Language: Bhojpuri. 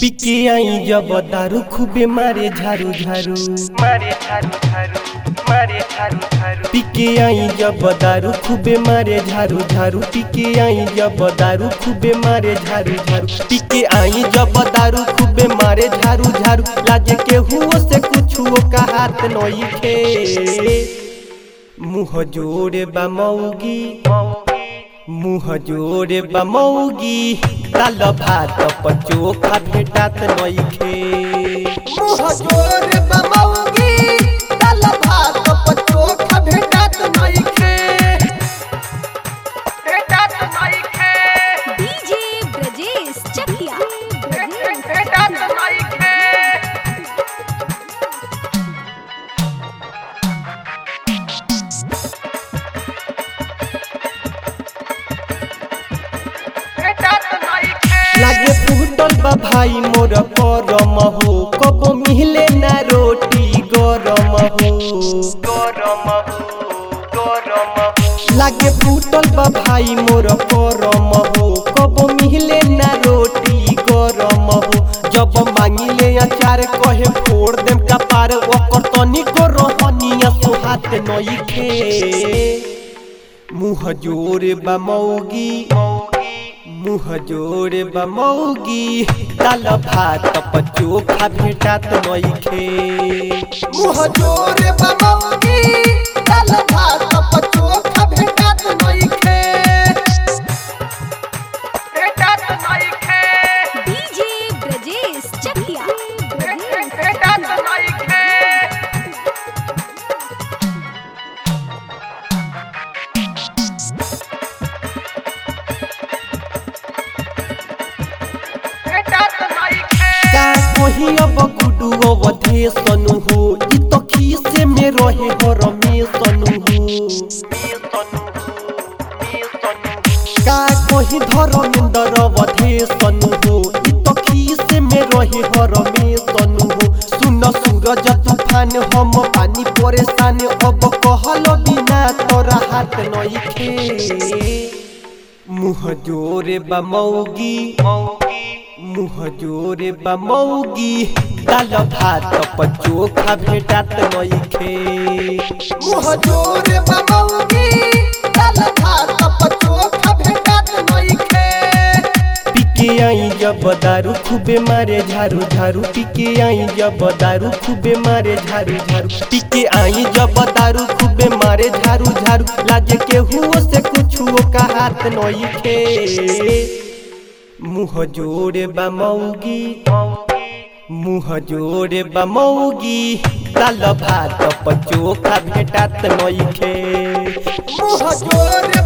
पिके आई जब दारू खूबे मारे झारू झारू मारे झारू झारू मारे झारू झारू पिके आई जब दारू खूबे मारे झारू झारू पिके आई जब दारू खूबे मारे झारू झारू पिके आई जब दारू खूबे मारे झारू झारू लाजे के हुओ से कुछुओ का हाथ नई खे मुँह जोड़े बा मौगी मुँह जोड़े बा मौगी ताल भात पचोखा भेटात नइखे मुँह जोर बमौगी दाल भात पचोखा भेटत नइखे भेटत नइखे डीजे ब्रजेश चकिया भेटत नइखे भेटत नइखे लागे फूटल बा भाई मोर करम हो कब मिले ना रोटी गरम हो गरम हो गरम हो लागे फूटल बा भाई मोर करम हो कब मिले ना रोटी गरम हो जब मांगिले अचार कहे फोड़ देम कपार ओकर तनिको रहनिया सोहात नइखे मुँह जोरे बा मौगी मुँह जोरे बा मौगी दाल भात पचोखा भेटात नइखे मुँह जोर बमौगी दाल भात पचोखा भेटत नइखे भेटत नइखे डीजे ब्रजेश चकिया भेटत नइखे भेटत नइखे का कही अब गुडू अवधे सनु हो इ तो खीसे में रहे हो रमेश सनु हो का कही धर्मेंद्र अवधे सनु हो इ तो खीसे में रहे हो रमेश सनु हो सुन सूरज तूफान हम पानी परेशान अब कहल बिना तोरा हाथ नइखे मुँह जोरे बा मौगी मुँह जोरे बा मौगी दाल भात पचोखा भेटात नइखे मुँह जोर बमौगी दाल भात पचोखा भेटत नइखे पिके आई जब दारू खूबे मारे झारू झारू पिके आई जब दारू खूबे मारे झारू झारू पिके आई जब दारू खूबे मारे झारू झारू लाजे के हुओ से कुछुओ का हाथ नइखे मुँह जोड़े बा मौगी मुँह जोड़े बा मौगी दाल भात पचोखा भेटात नइखे मुँह जोर